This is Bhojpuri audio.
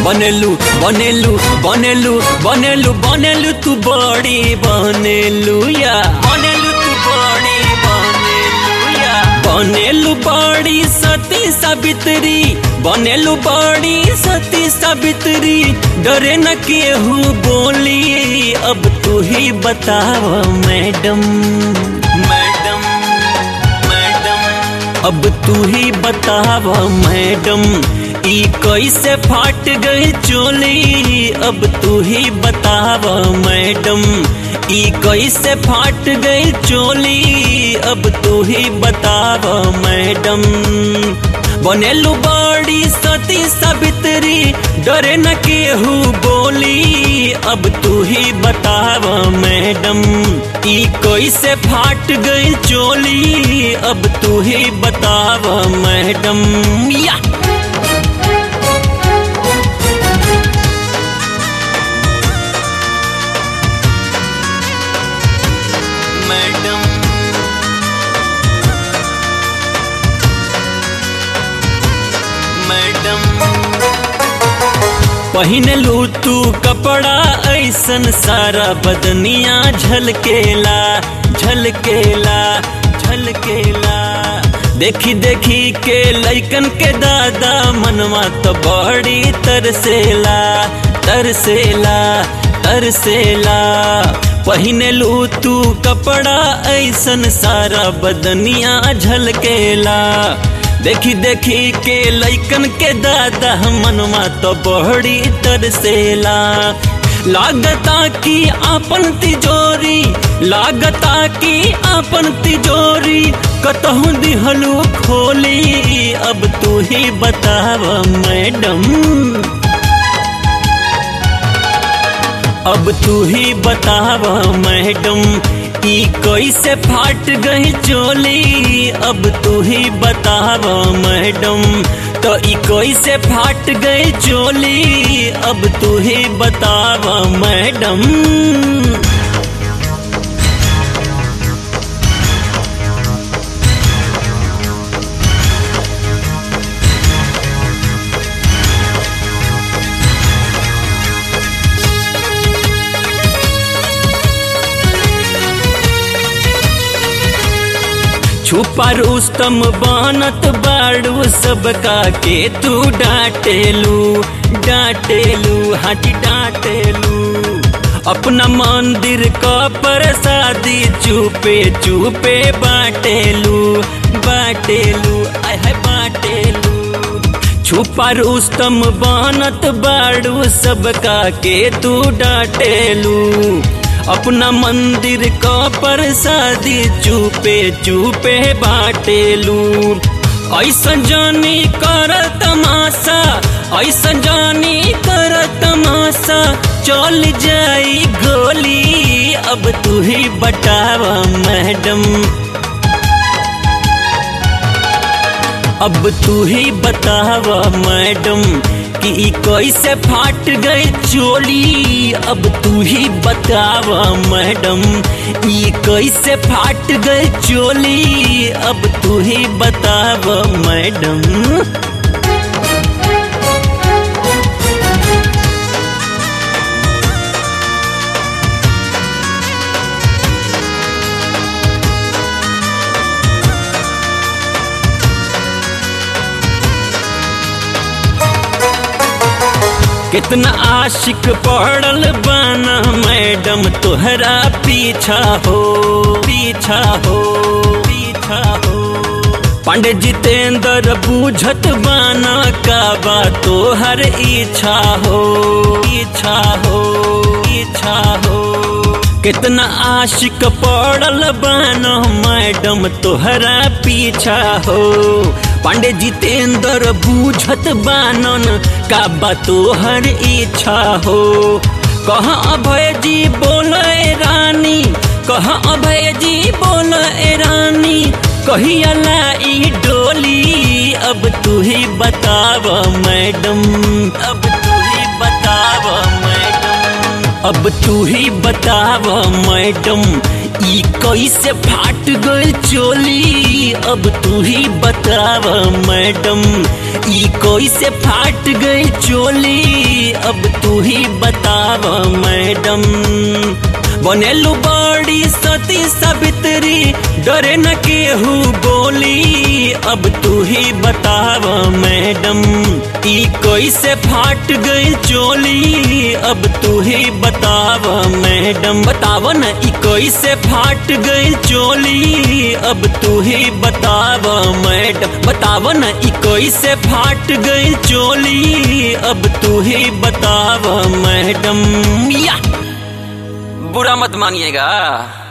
बनेलू बनेलू बनेलू बनेलू बनेलू तू बड़ी बनेलू या बनेलू तू बड़ी बनेलू या बनेलू बड़ी सती सावित्री बनेलू बड़ी सती सावित्री डरे न केहू बोली अब तू ही बताव मैडम मैडम मैडम अब तू ही बताव मैडम ई कैसे फाट गई चोली अब तू ही बताव मैडम ई कैसे फाट गई चोली अब तू ही बताव मैडम बनेलू बड़ी सती सावित्री डरे न केहू बोली अब तू ही बताव मैडम ई कैसे फाट गई चोली अब तू ही बताव मैडम या मैडम मैडम पहिनलू तू कपड़ा ऐसन सारा बदनिया झलकेला झलकेला झलकेला देखी देखी के लैकन के दादा मनवा तो बड़ी तरसेला तरसेला तरसेला पहिनलू तू कपड़ा ऐसन सारा बदनिया झलकेला देखी देखी के लैकन के दादा मनवा तो बड़ी तरसेला लागता की आपन तिजोरी लागता की आपन तिजोरी कतहु दिहलू खोली अब तू ही बताव मैडम अब तू ही बताव मैडम ई कैसे फाट गई चोली अब तू ही बताव मैडम तो ई कैसे फाट गई चोली अब तू ही बताव मैडम छुपा रुस्तम बनत बाड़ू सबका के तू डांटेलू डांटेलू हाटी डांटेलू अपना मंदिर का प्रसादी चुपे चुपे बाटेलू बाटेलू आय है बाटेलू छुपा रुस्तम बनत बाड़ू सबका के तू डांटेलू अपना मंदिर का प्रसादी चुपे चुपे बाटेलू ऐसा जानी कर तमाशा ऐसा जानी कर तमाशा चल जाई गोली अब तू ही बताव मैडम अब तू ही बताव मैडम कि ई कैसे फाट गई चोली अब तू ही बताव मैडम ई कैसे फाट गई चोली अब तू ही बताव मैडम कितना आशिक पड़ल बाना मैडम तोहरा पीछा हो पीछा हो पीछा हो पांडे जितेंद्र बूझत बाना का बा तोहर इच्छा हो इच्छा हो इच्छा हो कितना आशिक पड़ल बाना मैडम तोहरा पीछा हो पांडे जितेंद्र बूझत बानन का बा तोहर इच्छा हो कहा अभय जी बोले रानी कहा अभय जी बोले रानी कहिया लाई डोली अब तू ही बताव मैडम अब तू ही बताव मैडम अब तू ही बताव मैडम ई कैसे फाट गई चोली अब तू ही बताव मैडम ई कैसे फाट गई चोली अब तू ही बताव मैडम बनेलू बड़ी सती सावित्री डरे न केहू बोली अब तू ही बताव मैडम ई कैसे फाट गई चोली अब तू ही बताव मैडम बताव न ई कैसे फाट गई चोली अब तू ही बताव मैडम बताव न ई कैसे फाट गई चोली अब तू ही बताव मैडम या बुरा मत मानिएगा